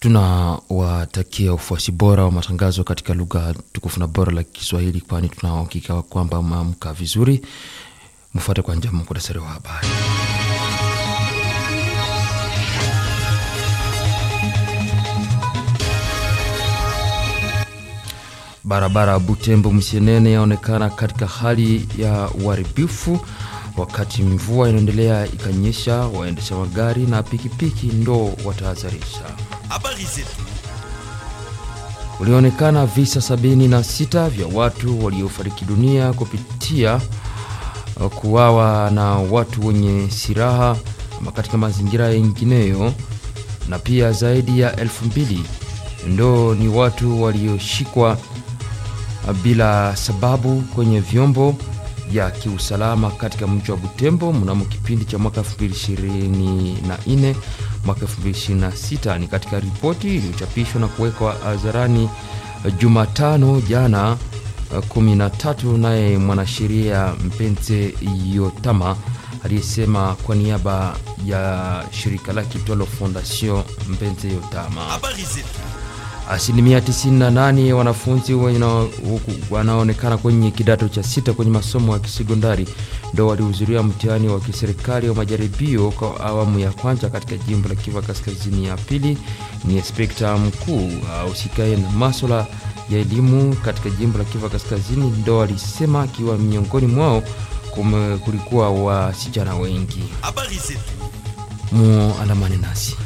tunawatakia ufuasi bora wa matangazo katika lugha tukufu na bora la Kiswahili, kwani tunahakika kwamba maamka vizuri. Mfuate kwa njama muktasari wa habari. Barabara Butembo Msienene yaonekana katika hali ya uharibifu wakati mvua inaendelea ikanyesha. Waendesha magari na pikipiki ndo watahadharisha. Habari zetu. Ulionekana visa sabini na sita vya watu waliofariki dunia kupitia kuwawa na watu wenye silaha ama katika mazingira yengineyo, na pia zaidi ya elfu mbili ndo ni watu walioshikwa bila sababu kwenye vyombo vya kiusalama katika mji wa Butembo mnamo kipindi cha mwaka 2024 mwaka 2026. Ni katika ripoti iliyochapishwa na kuwekwa hadharani Jumatano jana 13, naye mwanasheria Mpenze Yotama aliyesema kwa niaba ya shirika lake Twalo Fondation Mpenze Yotama. Habari zetu. Asilimia 98 ya wanafunzi wanaonekana kwenye kidato cha sita kwenye masomo ya kisekondari ndo walihudhuria mtihani wa kiserikali wa majaribio kwa awamu ya kwanza katika jimbo la Kivu Kaskazini. Ya pili ni inspekta mkuu ahusikaye na masuala ya elimu katika jimbo la Kivu Kaskazini ndo alisema, akiwa miongoni mwao kulikuwa wasichana wengi. Habari zetu. Muandamane nasi.